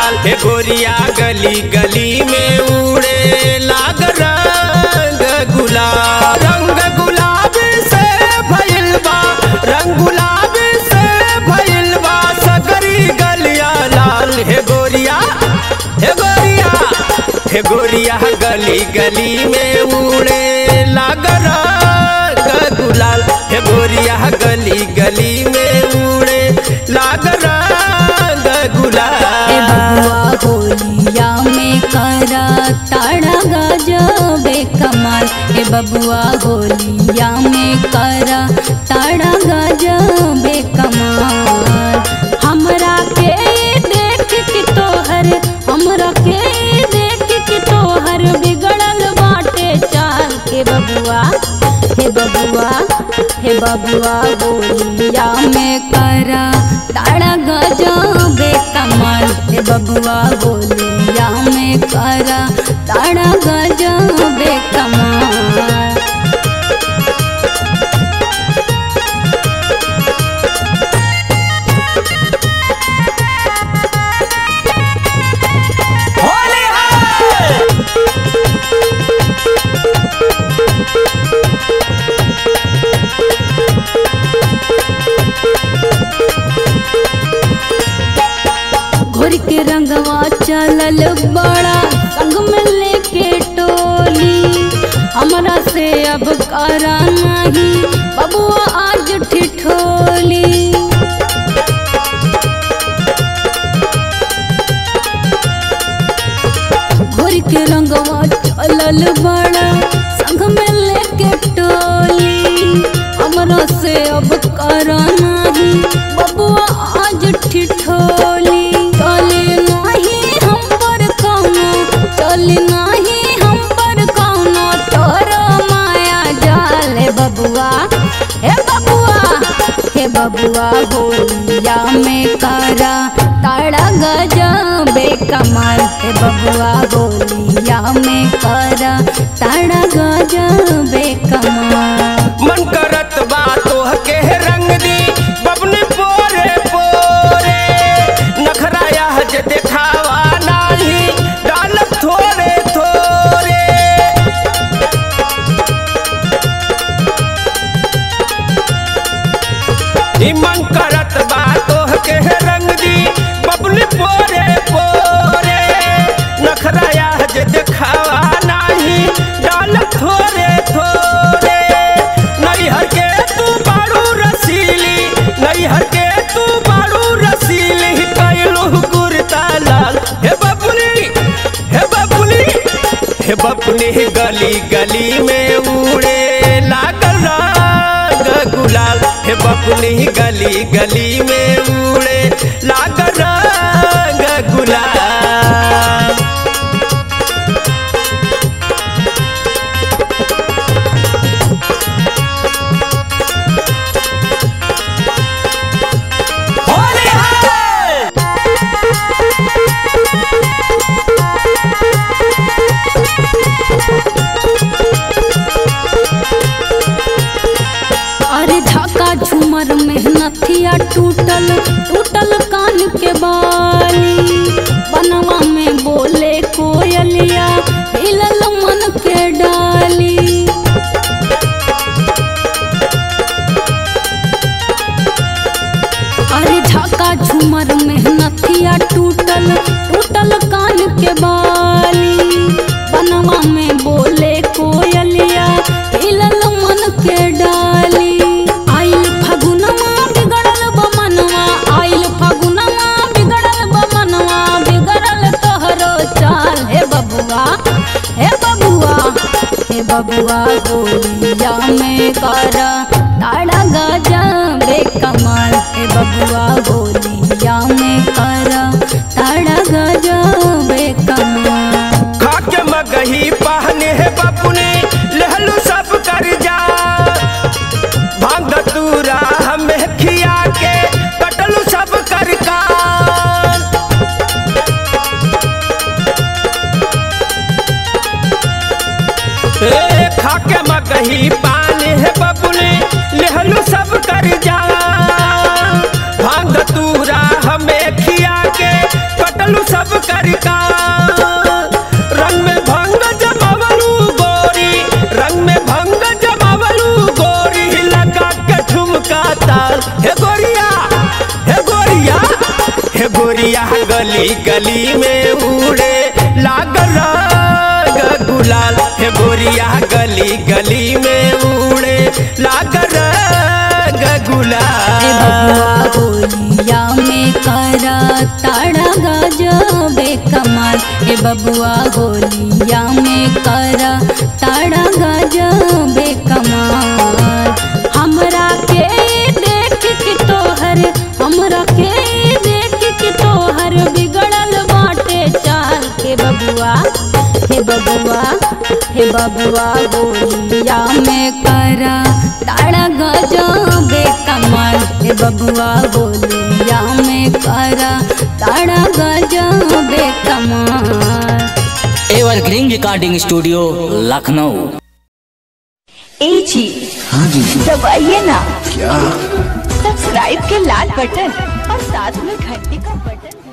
लाल हे गोरिया गली गली में उड़े लाग रंग गुलाब रंग गुलाब से भइल बा रंग गुलाब से भइल बा सगरी गलिया लाल हे गोरिया हे गोरिया हे गोरिया गली गली में उड़े लाग रंग गुलाल हे गोरिया गली गली में उड़े लाग रंग ए गुलाल बबुआ होलिया में करा ताड़ा गजबे कमाल ए बबुआ होलिया में करा ताड़ा गजबे कमाल हमरा के देख के तोहर हमरा के देख के तोहर बिगड़ल बाटे चाल के बबुआ हे बबुआ हे बबुआ होलिया में करा ताड़ा गजबे कमाल हे बबुआ होलिया में करा ताड़ा गजबे कमाल होली है घोर के रंगवा चलल बड़ा संग में लेके टोली हमरा से अब करा नहीं बबुआ आज ठिठोली घोर के रंगवा चलल बड़ा संग में लेके टोली हमरा से अब करा नहीं बबुआ आज ठिठोली चले नहीं हम पर कौनो चले नहीं हम पर कौनो तोर माया जाल हे बबुआ हे बबुआ हे बबुआ होलिया में करा ताड़ा गजबे कमाल हे बबुआ होलिया में करा ताड़ा गजबे कमाल मन करत बा तोह के रंग दी बबने पोरे पोरे नखराया जे देखावा नाही डाल थोड़े थोड़े ई मन करत बा तोह के रंग दी बबने पोरे पोरे नखराया जे देखावा नाही डाल थोड़े थोड़े नैहर के तू बाड़ू रसीली नैहर के तू बाड़ू रसीली कैलू कुर्ता लाल हे बबुनी हे बबुनी हे बबुनी गली गली में उड़े लागल रंग गुलाल हे बबुनी गली गली में उड़े लागल रंग गुलाल होली है अरे धाका झूमर मेहनतिया टूटल टूटल कान के बाली बनवा में बोले कोयलिया हिलल मन के डाली अरे झाका झूमर मेहनतिया टूटल टूटल कान के बाली बनवा में बोले कोयलिया हिलल मन के डाली आइल फगुनवा बिगड़ल बमनवा आइल फगुनवा बिगड़ल बमनवा बिगड़ल तोहरो चाल हे बबुआ हे बबुआ हे बबुआ गोलिया में कर ताड़ा गजबे कमाल हे बबुआ गोलिया में कर ताड़ा गजबे कमाल खाके मगही पहने है बपुने लहलू सब कर जा भांग तूरा हमें खिया के कटलू सब कर कान ए खाके मगही पानी है बपुने लहलू सब कर जा भांग तू करका रंग में भंग जमावलू गोरी रंग में भंग जमावलू गोरी लगा के ठुमका ताल हे गोरिया हे गोरिया हे गोरिया गली गली में उड़े लाग रंग गुलाल हे गोरिया गली गली में उड़े लाग रंग ए गुलाल बबुआ होलिया में करा ताड़ा गजबे कमाल ए बबुआ होलिया में करा ताड़ा गजबे कमाल हमरा के देख के तोहर हमरा के देख के तोहर बिगड़ल बाटे चाल के बबुआ हे बबुआ हे बबुआ होलिया में करा ताड़ा गजबे कमाल हे बबुआ होलिया में करा ताड़ा गजबे कमाल एवरग्रीन रिकॉर्डिंग स्टूडियो लखनऊ ए जी हाँ जी दबाइए ना क्या सब्सक्राइब के लाल बटन और साथ में घंटी का बटन